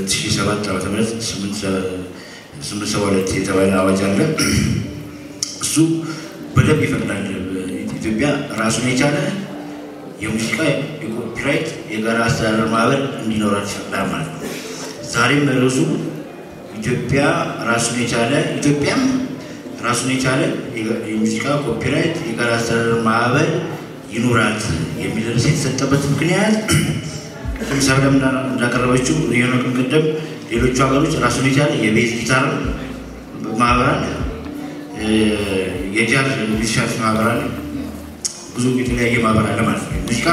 2007 ዓመተ ምህረት ስምንት ሰባ ሁለት የተባለ አዋጅ አለ። እሱ በደንብ ይፈቅዳል። ኢትዮጵያ ራሱን የቻለ የሙዚቃ የኮፒራይት የጋራ አስተዳደር ማህበር እንዲኖራት ይፈቅዳል ማለት ነው። ዛሬም ርዕሱ ኢትዮጵያ ራሱን የቻለ ኢትዮጵያም ራሱን የቻለ የሙዚቃ ኮፒራይት የጋራ አስተዳደር ማህበር ይኑራት የሚል ርዕስ የተሰጠበት ምክንያት ለምሳሌ እንዳቀረበችው የሆነ ቅድም ሌሎቹ ሀገሮች ራሱን የቻለ የቤዝ ጊታር ማህበር አለ፣ የጃዝ ሚዚሻንስ ማህበር አለ፣ ብዙ የተለያየ ማህበር አለ ማለት ነው። ሙዚቃ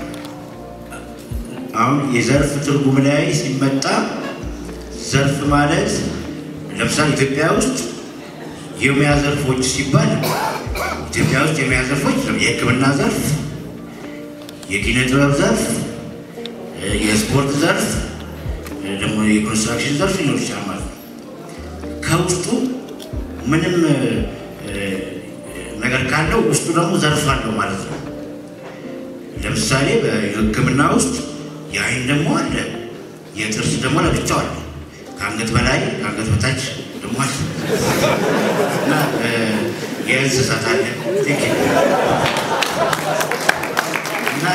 አሁን የዘርፍ ትርጉም ላይ ሲመጣ ዘርፍ ማለት ለምሳሌ ኢትዮጵያ ውስጥ የሙያ ዘርፎች ሲባል ኢትዮጵያ ውስጥ የሙያ ዘርፎች የሕክምና ዘርፍ፣ የኪነ ጥበብ ዘርፍ፣ የስፖርት ዘርፍ ደግሞ የኮንስትራክሽን ዘርፍ ሊኖር ይችላል ማለት ነው። ከውስጡ ምንም ነገር ካለው ውስጡ ደግሞ ዘርፍ አለው ማለት ነው። ለምሳሌ በሕክምና ውስጥ የአይን ደግሞ አለ፣ የጥርስ ደግሞ ለብቻው አለ፣ ከአንገት በላይ ከአንገት በታች ደግሞ አለ እና የእንስሳት አለ እና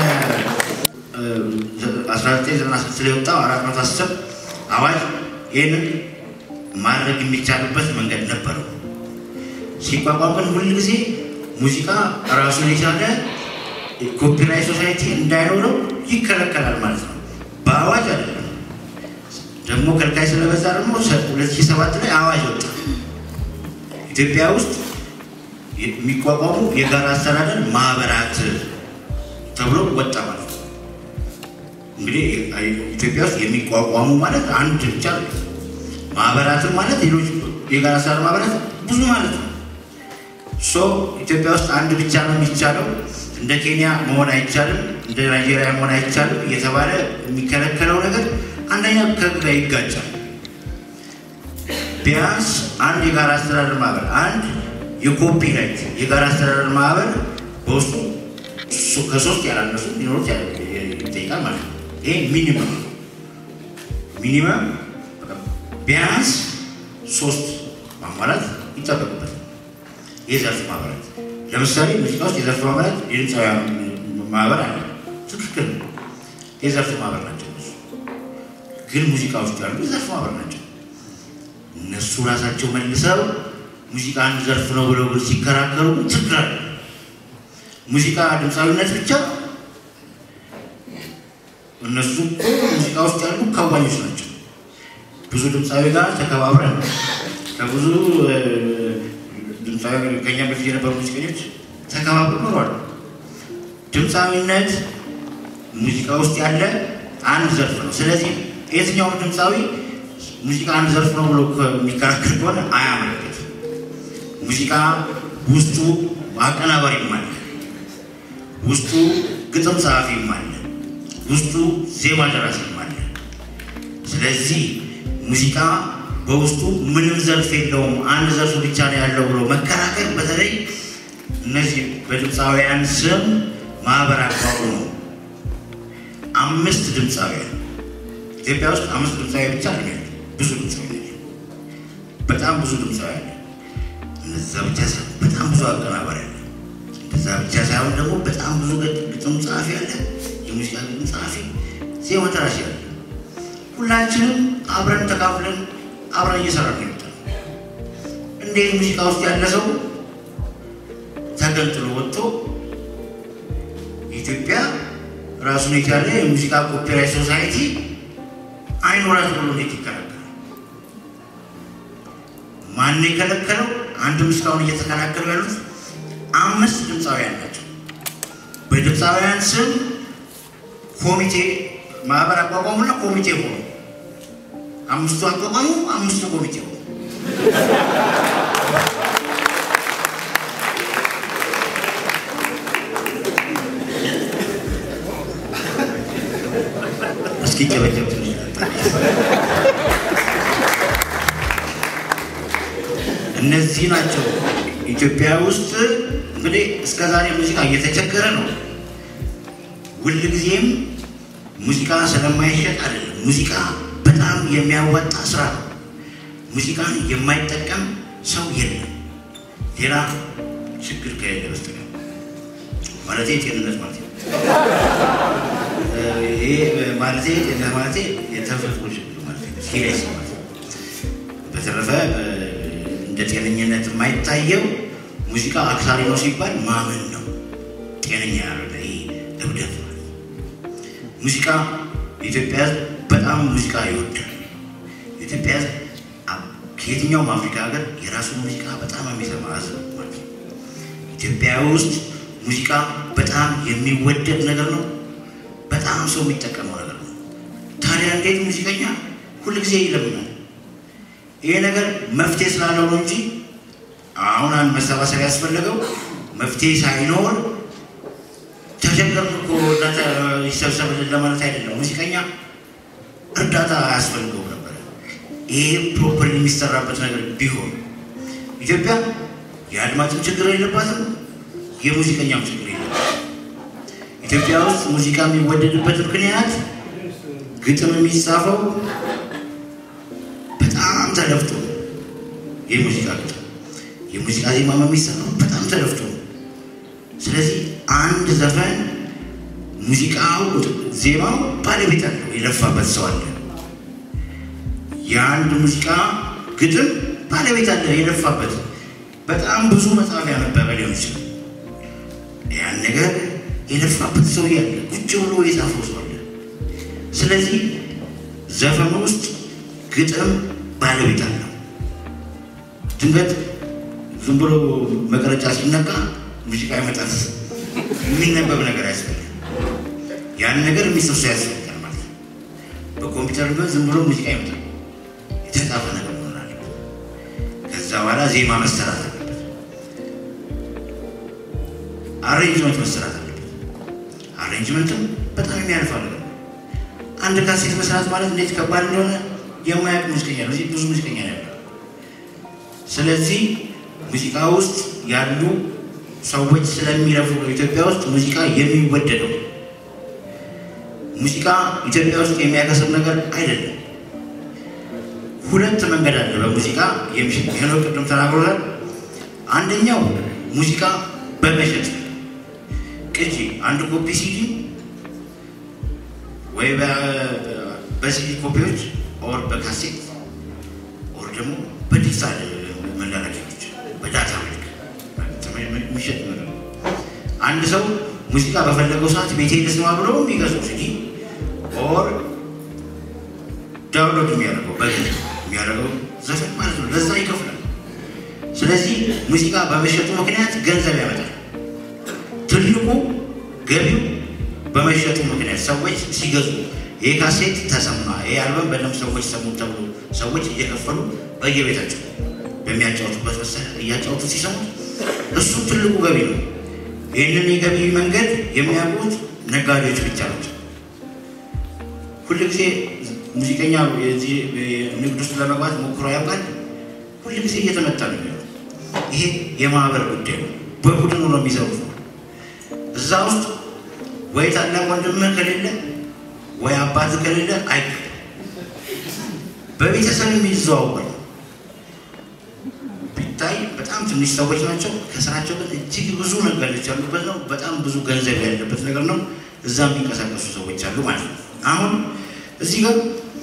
የ1996 ላይ የወጣው አራት መቶ አስር አዋጅ ይህንን ማድረግ የሚቻልበት መንገድ ነበረው። ሲቋቋም ግን ሁል ጊዜ ሙዚቃ ራሱን የቻለ ኮፒራይት ሶሳይቲ እንዳይኖረው ይከለከላል ማለት ነው። በአዋጅ አይደለም። ደግሞ ከልካይ ስለበዛ ደግሞ 2007 ላይ አዋጅ ወጣ። ኢትዮጵያ ውስጥ የሚቋቋሙ የጋራ አስተዳደር ማህበራት ተብሎ ወጣ ማለት ነው። እንግዲህ ኢትዮጵያ ውስጥ የሚቋቋሙ ማለት አንድ ብቻ ነው። ማህበራትም ማለት ሌሎች የጋራ አስተዳደር ማህበራት ብዙ ማለት ነው። ሶ ኢትዮጵያ ውስጥ አንድ ብቻ ነው የሚቻለው። እንደ ኬንያ መሆን አይቻልም፣ እንደ ናይጄሪያ መሆን አይቻልም እየተባለ የሚከለከለው ነገር አንደኛ ከህግ ጋር ይጋጫል። ቢያንስ አንድ የጋራ አስተዳደር ማህበር አንድ የኮፒራይት የጋራ አስተዳደር ማህበር በውስጡ ከሶስት ያላነሱ ሊኖሩት ይጠይቃል ማለት ነው። ይሄ ሚኒመም ሚኒመም ቢያንስ ሶስት ማሟላት ይጠበቅበታል። የዘርፍ ማህበራት ለምሳሌ ሙዚቃ ውስጥ የዘርፍ ማህበራት የድምፃውያን ማህበር አለ። ትክክል ነው። የዘርፍ ማህበር ናቸው። ግን ሙዚቃ ውስጥ ያሉ የዘርፍ ማህበር ናቸው። እነሱ ራሳቸው መልሰው ሙዚቃ አንድ ዘርፍ ነው ብለው ግን ሲከራከሩ ችግር አለ። ሙዚቃ ድምፃዊነት ብቻ እነሱ ሙዚቃ ውስጥ ያሉ ከዋኞች ናቸው። ብዙ ድምፃዊ ጋር ተከባብረን ከብዙ ድምፃዊ ከኛ በፊት የነበሩ ሙዚቀኞች ተከባብረው ኖሯል። ድምፃዊነት ሙዚቃ ውስጥ ያለ አንድ ዘርፍ ነው። ስለዚህ የትኛውም ድምፃዊ ሙዚቃ አንድ ዘርፍ ነው ብሎ የሚከራከር ከሆነ አያመለክትም። ሙዚቃ ውስጡ አቀናባሪም አለ፣ ውስጡ ግጥም ጸሐፊም አለ፣ ውስጡ ዜማ ደራሲም አለ። ስለዚህ ሙዚቃ በውስጡ ምንም ዘርፍ የለውም አንድ ዘርፍ ብቻ ነው ያለው ብሎ መከራከር በተለይ እነዚህ በድምፃውያን ስም ማህበር አቋቁሞ አምስት ድምፃውያን ኢትዮጵያ ውስጥ አምስት ድምፃዊ ብቻ ነው ያለው። ብዙ ድምፃዊ ያለው በጣም ብዙ ድምፃዊ ያለ እነዛ ብቻ ሳይሆን በጣም ብዙ አቀናባሪ ያለ እንደዛ ብቻ ሳይሆን ደግሞ በጣም ብዙ ግጥም ጸሐፊ ያለ የሙዚቃ ግጥም ጸሐፊ፣ ዜማ ደራሲ ያለ ሁላችንም አብረን ተካፍለን አብረን እየሰራን ነው የመጣነው። እንዴት ሙዚቃ ውስጥ ያለ ሰው ተገንጥሎ ወጥቶ ኢትዮጵያ ራሱን የቻለ የሙዚቃ ኮፒራይት ሶሳይቲ አይኖራት ብሎ እንዴት ይከላከላል? ማን የከለከለው? አንድም እስካሁን እየተከላከሉ ያሉት አምስት ድምፃውያን ናቸው። በድምፃውያን ስም ኮሚቴ ማህበር አቋቋሙና ኮሚቴ ሆኑ። አምስቱ አቋቋሙ፣ አምስቱ ኮሚቴ ሆኑ። እስኪ ጨበጨብ እነዚህ ናቸው ኢትዮጵያ ውስጥ እንግዲህ እስከ ዛሬ ሙዚቃ እየተቸገረ ነው። ሁልጊዜም ሙዚቃ ስለማይሸጥ አይደለም። ሙዚቃ በጣም የሚያዋጣ ስራ ነው። ሙዚቃን የማይጠቀም ሰው የለም፣ ሌላ ችግር ከሌለ በስተቀር ማለት ጤንነት ማለት ነው። ይሄ ማለት ጤንነት ማለት የተፈጥሮ ችግር ማለት ነው። ሲሪየስ ማለት ነው። በተረፈ እንደ ጤነኝነት የማይታየው ሙዚቃ አክሳሪ ነው ሲባል ማመን ነው። ጤነኛ ያልሆነ ይሄ እብደት ማለት ነው። ሙዚቃ የኢትዮጵያ ሕዝብ በጣም ሙዚቃ ይወዳል። የኢትዮጵያ ሕዝብ ከየትኛውም አፍሪካ ሀገር የራሱ ሙዚቃ በጣም የሚሰማ ሕዝብ ማለት ነው። ኢትዮጵያ ውስጥ ሙዚቃ በጣም የሚወደድ ነገር ነው። በጣም ሰው የሚጠቀመው ነገር ነው። ታዲያ እንዴት ሙዚቀኛ ሁልጊዜ ይለምናል? ይሄ ነገር መፍትሄ ስላለው ነው እንጂ አሁን አንድ መሰባሰብ ያስፈለገው መፍትሄ ሳይኖር ተቸገርን እኮ እርዳታ ይሰብሰብልን ለማለት አይደለም። ሙዚቀኛ እርዳታ አያስፈልገው ነበረ። ይሄ ፕሮፐር የሚሰራበት ነገር ቢሆን ኢትዮጵያ የአድማጭም ችግር የለባትም፣ የሙዚቀኛም ችግር የለባትም። ኢትዮጵያ ውስጥ ሙዚቃ የሚወደድበት ምክንያት ግጥም የሚጻፈው በጣም ተለፍቶ ነው። የሙዚቃ ግጥም የሙዚቃ ዜማ የሚሰራው በጣም ተለፍቶ ነው። ስለዚህ አንድ ዘፈን ሙዚቃው ዜማው ባለቤት አለው፣ የለፋበት ሰው አለ። የአንድ ሙዚቃ ግጥም ባለቤት አለ፣ የለፋበት በጣም ብዙ መጽሐፍ ያነበበ ሊሆን ይችላል። ያን ነገር የለፋበት ሰው ያለ ቁጭ ብሎ የጻፈው ሰው አለ። ስለዚህ ዘፈኑ ውስጥ ግጥም ባለቤት አለው። ድንገት ዝም ብሎ መቅረጫ ሲነካ ሙዚቃ ይመጣል። የሚነበብ ነገር ያስፈልጋል። ያን ነገር የሚጽፍ ሰው ያስፈልጋል ማለት ነው። በኮምፒውተር ቢሆን ዝም ብሎ ሙዚቃ ይመጣል። የተጻፈ ነገር መሆን አለበት። ከዛ በኋላ ዜማ መሰራት አለበት። አሬንጅመንት መሰራት አለበት። አሬንጅመንትም በጣም የሚያልፋ ነገር ነው። አንድ ካሴት መስራት ማለት እንዴት ከባድ እንደሆነ የማያውቅ ሙዚቀኛ ነው። እዚህ ብዙ ሙዚቀኛ ነው ያለው። ስለዚህ ሙዚቃ ውስጥ ያሉ ሰዎች ስለሚለፉ ነው ኢትዮጵያ ውስጥ ሙዚቃ የሚወደደው። ሙዚቃ ኢትዮጵያ ውስጥ የሚያከስር ነገር አይደለም። ሁለት መንገድ አለ በሙዚቃ የሚሸጥ ይህነው ቅድም ተናግሮታል። አንደኛው ሙዚቃ በመሸጥ ቅጂ አንድ ኮፒ ሲዲ ወይ በሲዲ ኮፒዎች ኦር በካሴት ኦር ደግሞ በዲጂታል መላላኪያዎች በዳታ መልክ የሚሸጥ ነገር ነው። አንድ ሰው ሙዚቃ በፈለገው ሰዓት ቤቴ ልስማ ብሎ የሚገዛው ሲዲ ኦር ዳውንሎድ የሚያደርገው በግ የሚያደርገው ዘፈን ማለት ነው። ለዛ ይከፍላል። ስለዚህ ሙዚቃ በመሸጡ ምክንያት ገንዘብ ያመጣል። ትልቁ ገቢው በመሸጡ ምክንያት ሰዎች ሲገዙ ይህ ካሴት ተሰማ፣ ይህ አልበም በደንብ ሰዎች ሰሙ ተብሎ ሰዎች እየከፈሉ በየቤታቸው በሚያጫወቱበት መሳሪያ እያጫወቱ ሲሰሙት እሱ ትልቁ ገቢ ነው። ይህንን የገቢ መንገድ የሚያውቁት ነጋዴዎች ብቻ ናቸው። ሁልጊዜ ሙዚቀኛ የዚህ ንግድ ውስጥ ለመግባት ሞክሮ ያውቃል። ሁልጊዜ እየተመታ ነው የሚሆነው። ይሄ የማህበር ጉዳይ ነው። በቡድኑ ነው የሚሰሩት። እዛ ውስጥ ወይ ታላቅ ወንድምህ ከሌለ ወይ አባት ከሌለ አይ በቤተሰብ የሚዘዋወር ቢታይ በጣም ትንሽ ሰዎች ናቸው። ከስራቸው ግን እጅግ ብዙ ነጋዴዎች ያሉበት ነው። በጣም ብዙ ገንዘብ ያለበት ነገር ነው። እዛ የሚንቀሳቀሱ ሰዎች አሉ ማለት ነው። አሁን እዚህ ጋር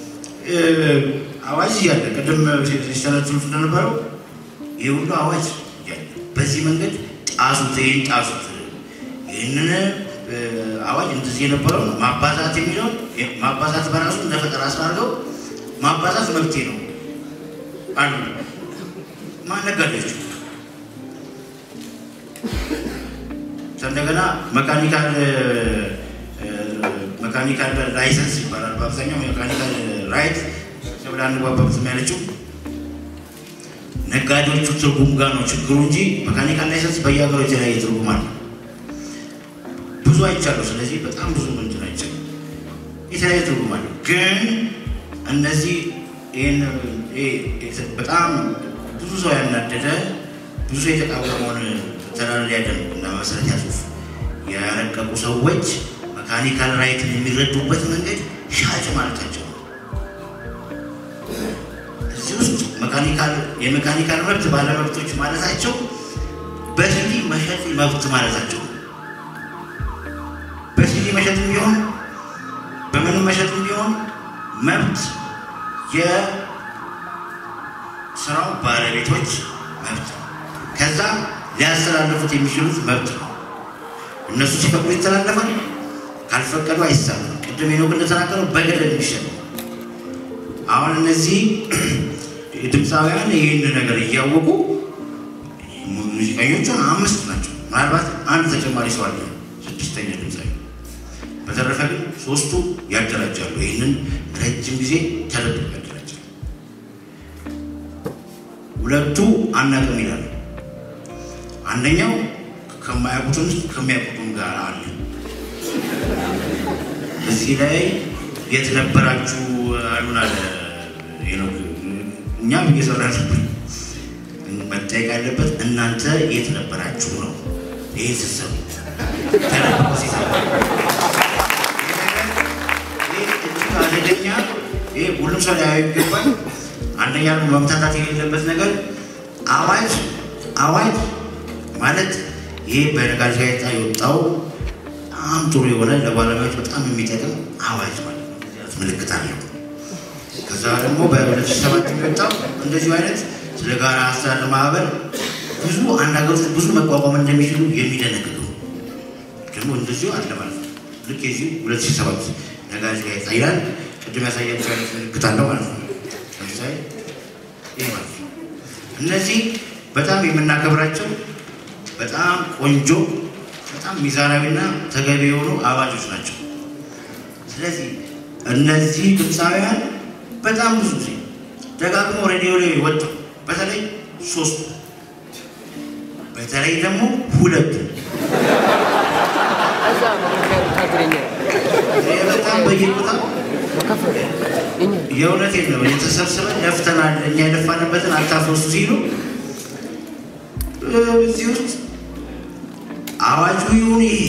አዋጅ እያለ ቅድም ሲስተነትሉት እንደነበረው ይህ ሁሉ አዋጅ እያለ በዚህ መንገድ ጣሱት፣ ይህን ጣሱት፣ ይህንን አዋጅ እንደዚህ የነበረው ማባዛት የሚለው ማባዛት በራሱ እንደ ፈጠራ ስራ አድርገው ማባዛት መብቴ ነው አሉ ማነጋዴዎች። እንደገና መካኒካል መካኒካል ላይሰንስ ይባላል። በአብዛኛው ሜካኒካል ራይት ብላ አንግባባበትም ያለችው ነጋዴዎቹ ትርጉም ጋር ነው ችግሩ እንጂ መካኒካል ላይሰንስ በየሀገሩ የተለያየ ትርጉም አለ። ብዙ አይቻለሁ። ስለዚህ በጣም ብዙ ምንትን አይቻለሁ። የተለያየ ትርጉም አለ። ግን እነዚህ ይህን በጣም ብዙ ሰው ያናደደ ብዙ ሰው የተቃወመውን ተላልያ ደንብ እና መሰረት ያጽሁፍ ያረቀቁ ሰዎች መካኒካል ራይትን የሚረዱበት መንገድ ሻጭ ማለታቸው ነው። መካኒካል የሜካኒካል መብት ባለመብቶች ማለታቸው በሲዲ መሸጥ መብት ማለታቸው በሲዲ መሸጥም ቢሆን በምንም መሸጥም ቢሆን መብት የስራው ባለቤቶች መብት ነው። ከዛ ሊያስተላልፉት የሚችሉት መብት ነው። እነሱ ሲፈቅዱ ይተላለፋል፣ ካልፈቀዱ አይሳለም። ቅድም ሄኖክ እንደተናገረው በገደል የሚሸጥ ነው። አሁን እነዚህ ድምፃውያን ይህን ነገር እያወቁ ሙዚቀኞቹ አምስት ናቸው። ምናልባት አንድ ተጨማሪ ሰው አለ፣ ስድስተኛ ድምፃዊ። በተረፈ ግን ሶስቱ ያደራጃሉ። ይህንን ረጅም ጊዜ ተደብቆ ያደራጃሉ። ሁለቱ አናውቅም ይላሉ። አንደኛው ከማያውቁትም ከሚያውቁትም ጋር አለ። እዚህ ላይ የት ነበራችሁ አሉን አለ ሄኖክ። እኛም እየሰራ ነበር። መጠየቅ ያለበት እናንተ የት ነበራችሁ ነው። ይህ ስትሰሩ ተደብቆ ሲሰሩ እጅግ አደገኛ ይህ ሁሉም ሰው ሊያዩ ይገባል። አንደኛ ደግሞ መምታታት የሌለበት ነገር አዋጅ አዋጅ ማለት ይህ በነጋሪት ጋዜጣ የወጣው በጣም ጥሩ የሆነ ለባለሙያዎች በጣም የሚጠቅም አዋጅ ማለት ነው። ምልክት አለው። ከዛ ደግሞ በሁለት ሺህ ሰባት የሚወጣው እንደዚሁ አይነት ስለ ጋራ አስተዳደር ማህበር ብዙ አንድ ሀገር ውስጥ ብዙ መቋቋም እንደሚችሉ የሚደነግገው ደግሞ እንደዚሁ አለ ማለት ነው። ልክ የዚሁ ሁለት ሺህ ሰባት ነጋሪት ጋዜጣ ይላል። ቅድም ያሳያቸው አይነት ምልክት አለው ማለት ነው። ለምሳሌ ይህ ማለት ነው። እነዚህ በጣም የምናከብራቸው በጣም ቆንጆ በጣም ሚዛናዊና ተገቢ የሆኑ አዋጆች ናቸው። ስለዚህ እነዚህ ድምፃውያን በጣም ብዙ ጊዜ ደጋግሞ ሬዲዮ ላይ ወጥተው በተለይ ሶስቱ በተለይ ደግሞ ሁለቱ በጣም በየቦታ የእውነቴን ነው የተሰብስበን ለፍተናል እኛ የለፋንበትን አታፈሱ ሲሉ እዚህ ውስጥ አዋጁ ይሁን ይሄ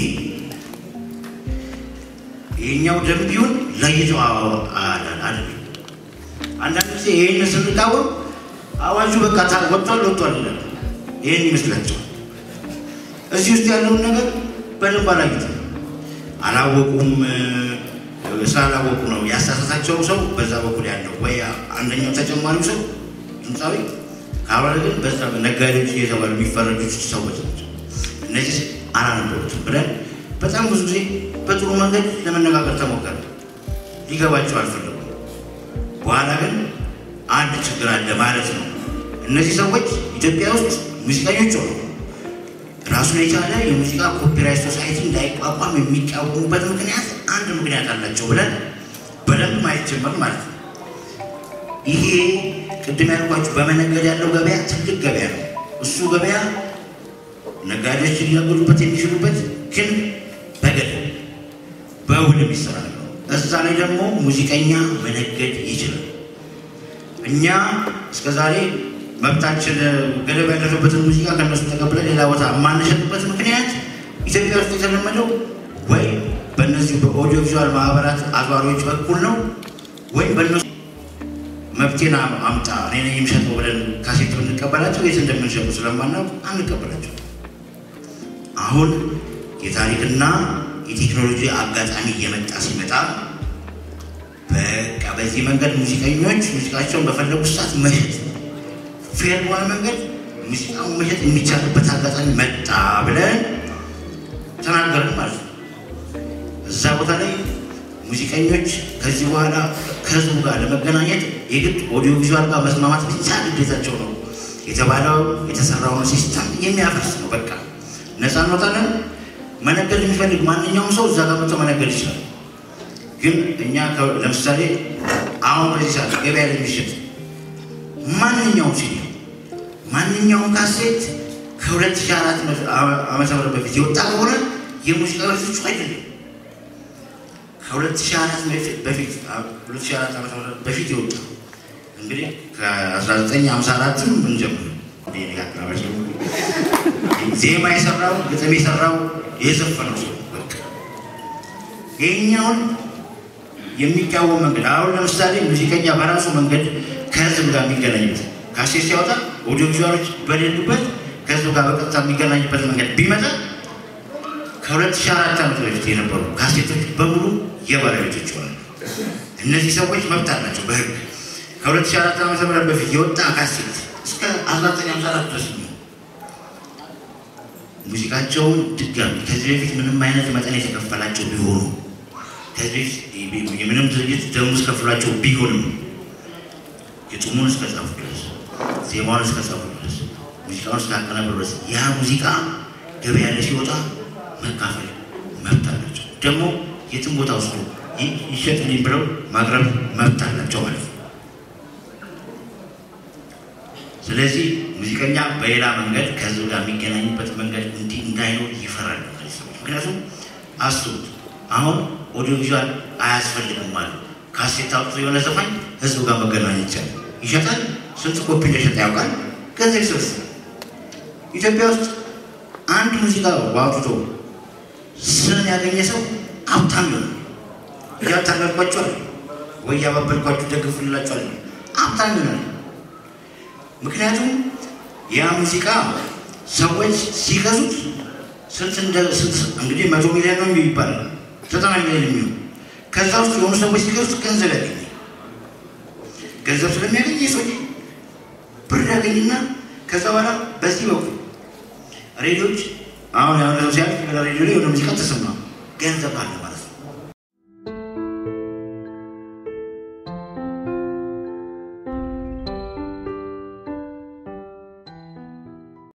ይሄኛው ደንብ ይሁን ለይተው አይደለም። አንዳንድ ጊዜ ይህን ስንቃወም አዋጁ በቃ ወጥቷል ወጥቷል ይላል። ይህን ይመስላቸዋል። እዚህ ውስጥ ያለውን ነገር በደንብ አላዩትም፣ አላወቁም። ስላላወቁ ነው ያሳሳታቸው ሰው በዛ በኩል ያለው ወይ አንደኛው ተጨማሪው ሰው ድምፃዊ ካልሆነ ግን በዛ ነጋዴዎች እየተባሉ የሚፈረጁት ሰዎች ናቸው። እነዚህ አላነበቡትም ብለን በጣም ብዙ ጊዜ በጥሩ መንገድ ለመነጋገር ተሞከረ። ሊገባቸው አልፈለጉም። በኋላ ግን አንድ ችግር አለ ማለት ነው። እነዚህ ሰዎች ኢትዮጵያ ውስጥ ሙዚቀኞች ሆኑ ራሱን የቻለ የሙዚቃ ኮፒራይት ሶሳይቲ እንዳይቋቋም የሚቃወሙበት ምክንያት አንድ ምክንያት አላቸው ብለን በደንብ ማየት ጀመር ማለት ነው። ይሄ ቅድም ያልኳችሁ በመነገድ ያለው ገበያ ትልቅ ገበያ ነው። እሱ ገበያ ነጋዴዎች ሊነግዱበት የሚችሉበት ግን በገድ በውል የሚሰራ ነው። እዛ ላይ ደግሞ ሙዚቀኛ መነገድ ይችላል። እኛ እስከዛሬ መብታችን ገደብ ያለፈበትን ሙዚቃ ከነሱ ተቀብለን ሌላ ቦታ የማንሸጥበት ምክንያት ኢትዮጵያ ውስጥ የተለመደው ወይ በእነዚሁ በኦዲዮ ቪዥዋል ማህበራት አዟሪዎች በኩል ነው ወይም በእነሱ መብቴን አምጣ እኔ ነኝ የምሸጠው ብለን ካሴት ብንቀበላቸው የት እንደምንሸጡ ስለማናውቅ አንቀበላቸው። አሁን የታሪክና የቴክኖሎጂ አጋጣሚ እየመጣ ሲመጣ በቃ በዚህ መንገድ ሙዚቀኞች ሙዚቃቸውን በፈለጉ ሰዓት መሸጥ ፌር በሆነ መንገድ ሙዚቃውን መሸጥ የሚቻልበት አጋጣሚ መጣ ብለን ተናገርን ማለት ነው። እዛ ቦታ ላይ ሙዚቀኞች ከዚህ በኋላ ከህዝቡ ጋር ለመገናኘት የግድ ኦዲዮ ቪዥዋል ጋር መስማማት ብቻ ግዴታቸው ነው የተባለው የተሰራውን ሲስተም የሚያፈርስ ነው። በቃ ነፃ እንወጣለን። መነገድ የሚፈልግ ማንኛውም ሰው እዛ ጋር መጥቶ መነገድ ይችላል። ግን እኛ ለምሳሌ አሁን በዚህ ሰዓት ገበያ ላይ የሚሸጥ ማንኛውም ሲዲ ማንኛውም ካሴት ከ2004 ዓመተ ምህረት በፊት የወጣ ከሆነ የሙዚቃ ቤቶቹ አይደለም። ከ2004 በፊት 2004 ዓመተ ምህረት በፊት የወጣ እንግዲህ ከ1954 ምን ጀምሮ ዜማ የሰራው ግጥም የሰራው የዘፈነው ሰው በቃ ይህኛውን የሚቃወም መንገድ አሁን ለምሳሌ ሙዚቀኛ በራሱ መንገድ ከህዝብ ጋር የሚገናኝበት ካሴት ሲያወጣ ኦዲዮ ቪዥዋሎች በሌሉበት ከህዝቡ ጋር በቀጥታ የሚገናኝበት መንገድ ቢመጣ ከሁለት ሺህ አራት ዓመት በፊት የነበሩ ካሴቶች በሙሉ የባለቤቶች ይሆናሉ። እነዚህ ሰዎች መብት አላቸው በህግ ከሁለት ሺህ አራት ዓመተ ምህረት በፊት የወጣ ካሴት እስከ አስራ ዘጠኝ ሃምሳ አራት ድረስ ነው። ሙዚቃቸውን ድጋሚ ከዚህ በፊት ምንም አይነት መጠን የተከፈላቸው ቢሆኑ ከዚህ በፊት የምንም ድርጅት ደሞዝ ከፍሏቸው ቢሆንም ግጥሙን እስከጻፉ ድረስ ዜማውን እስከጻፉ ድረስ ሙዚቃውን እስካቀናበሩ ድረስ ያ ሙዚቃ ገበያ ላይ ሲወጣ መካፈል መብት አላቸው። ደግሞ የትም ቦታ ውስጥ ይሸጥልኝ ብለው ማቅረብ መብት አላቸው ማለት ነው። ስለዚህ ሙዚቀኛ በሌላ መንገድ ከህዝብ ጋር የሚገናኝበት መንገድ እንዲህ እንዳይኖር ይፈራሉ እነዚህ ሰዎች። ምክንያቱም አስቡት አሁን ኦዲዮ ቪዥዋል አያስፈልግም አሉ። ካሴት አውጥቶ የሆነ ዘፋኝ ህዝቡ ጋር መገናኘት ይቻላል። ይሸጣል። ስንት ኮፒ እንደሸጠ ያውቃል። ገንዘብ ይሰበስባል። ኢትዮጵያ ውስጥ አንድ ሙዚቃ አውጥቶ ስም ያገኘ ሰው ሀብታም ነው። እያታለልኳቸዋል ወይ ያባበልኳችሁ ደግፉላቸዋል። ሀብታም ይሆናል። ምክንያቱም ያ ሙዚቃ ሰዎች ሲገዙት ስንት እንደ ስንት እንግዲህ መቶ ሚሊዮን ነው የሚባል ዘጠና ሚሊዮን የሚሆን ከዛ ውስጥ የሆኑ ሰዎች ሲገዙት ገንዘብ ያገኝ ገንዘብ ስለሚያገኝ ሰዎች ብር ያገኝና ከዛ በኋላ በዚህ በኩል ሬዲዮች አሁን የሆነ ሰው ሲያልፍ ሬዲዮ ላይ የሆነ ሙዚቃ ተሰማ ገንዘብ አለ